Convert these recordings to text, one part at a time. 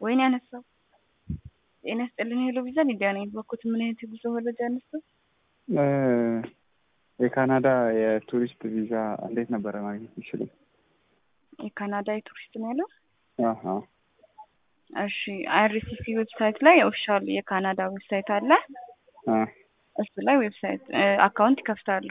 ወይኔ ያነሳው ጤና ይስጥልኝ ሄሎ ቪዛ ሊዲያ ነኝ። በኩት ምን አይነት የጉዞ መረጃ ያነሳው? የካናዳ የቱሪስት ቪዛ እንዴት ነበረ ማግኘት ይችላል? የካናዳ የቱሪስት ነው ያለው? አሀ እሺ አይአርሲሲ ዌብሳይት ላይ ኦፊሻል የካናዳ ዌብሳይት አለ። አ እሱ ላይ ዌብሳይት አካውንት ይከፍታሉ።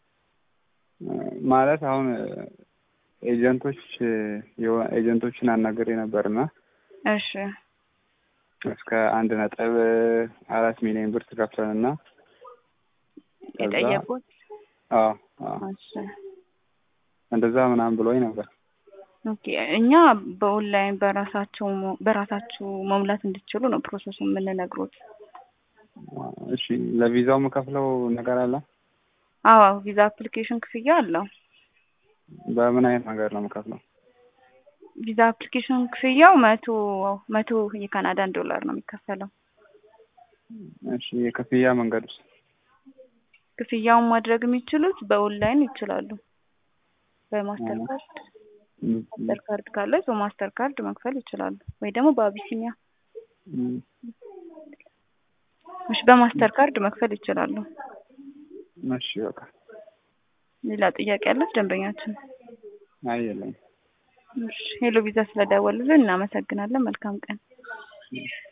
ማለት አሁን ኤጀንቶች የሆ- ኤጀንቶችን አናግሬ ነበርና እሺ እስከ አንድ ነጥብ አራት ሚሊዮን ብር ትከፍለንና ከዛ- የጠየቁት አዎ አዎ እሺ እንደዛ ምናምን ብሎኝ ነበር። ኦኬ እኛ በኦንላይን በራሳቸው ሞ- በራሳችሁ መሙላት እንድትችሉ ነው ፕሮሰሱ የምንነግሮት። እሺ ለቪዛው የምከፍለው ነገር አለ? አዎ ቪዛ አፕሊኬሽን ክፍያ አለው። በምን አይነት ነገር ነው የምከፍለው? ቪዛ አፕሊኬሽን ክፍያው መቶ መቶ የካናዳን ዶላር ነው የሚከፈለው። እሺ የክፍያ መንገድ ውስጥ ክፍያውን ማድረግ የሚችሉት በኦንላይን ይችላሉ። በማስተር ካርድ ማስተር ካርድ ካለ በማስተር ካርድ መክፈል ይችላሉ፣ ወይ ደግሞ በአቢሲኒያ እሺ፣ በማስተር ካርድ መክፈል ይችላሉ። እሺ በቃ ሌላ ጥያቄ ያለት ደንበኛችን? አይ የለኝም። እሺ ሄሎ ቪዛ ስለደወሉልን እናመሰግናለን። መልካም ቀን።